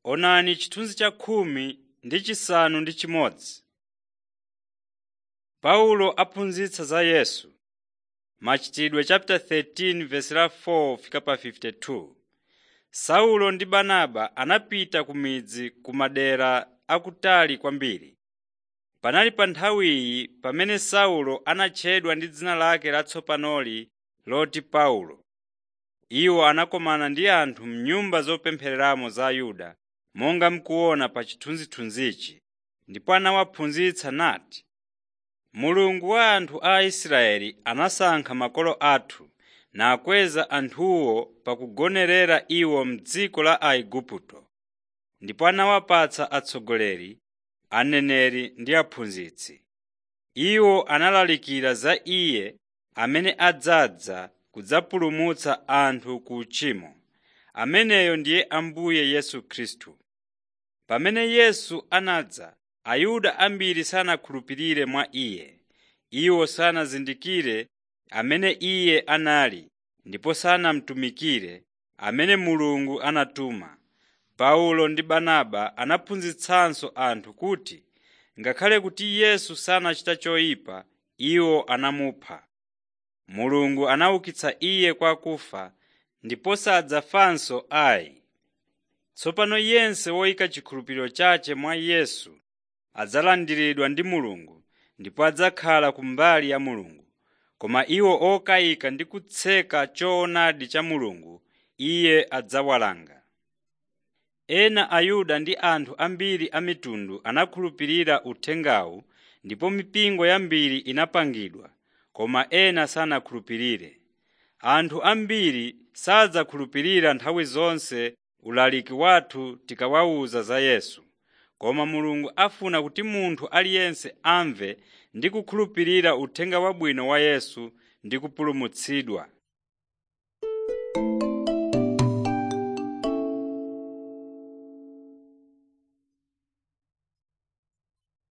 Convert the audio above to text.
Onani chithunzi cha khumi ndi chisanu ndi chimodzi. Paulo aphunzitsa za Yesu Machitidwe chapter 13 verse la 4 fika pa 52. Saulo ndi Barnaba anapita ku midzi ku madera akutali kwambiri. Panali pa nthawiyi pamene Saulo anatchedwa ndi dzina lake latsopanoli loti Paulo. Iwo anakumana ndi anthu m'nyumba zopemphereramo za Ayuda monga mukuona pa chithunzithunzichi, ndipo anawaphunzitsa nati, Mulungu wa anthu a Israeli anasankha makolo athu nakweza anthuwo pakugonerera iwo m'dziko la Aigupto, ndipo anawapatsa atsogoleri, aneneri ndi aphunzitsi. Iwo analalikira za Iye amene adzadza kudzapulumutsa anthu ku uchimo, ameneyo ndiye Ambuye Yesu Khristu. Pamene Yesu anadza, Ayuda ambiri sanakhulupirire mwa Iye. Iwo sanazindikire amene Iye anali ndipo sanamutumikire amene Mulungu anatuma. Paulo ndi Barnaba anaphunzitsanso anthu kuti ngakhale kuti Yesu sanachita choyipa, iwo anamupha. Mulungu anaukitsa Iye kwa akufa ndipo sadzafanso ayi. Tsopano yense woyika chikhulupiriro chake mwa Yesu adzalandiridwa ndi Mulungu ndipo adzakhala ku mbali ya Mulungu. Koma iwo okayika ndi kutseka choonadi cha Mulungu, Iye adzawalanga. Ena Ayuda ndi anthu ambiri a mitundu anakhulupirira uthengawu ndipo mipingo yambiri inapangidwa, koma ena sanakhulupirire. Anthu ambiri sadzakhulupirira nthawi zonse ulaliki wathu tikawawuza za Yesu. Koma Mulungu afuna kuti munthu aliyense amve ndi kukhulupirira uthenga wabwino wa Yesu ndi kupulumutsidwa.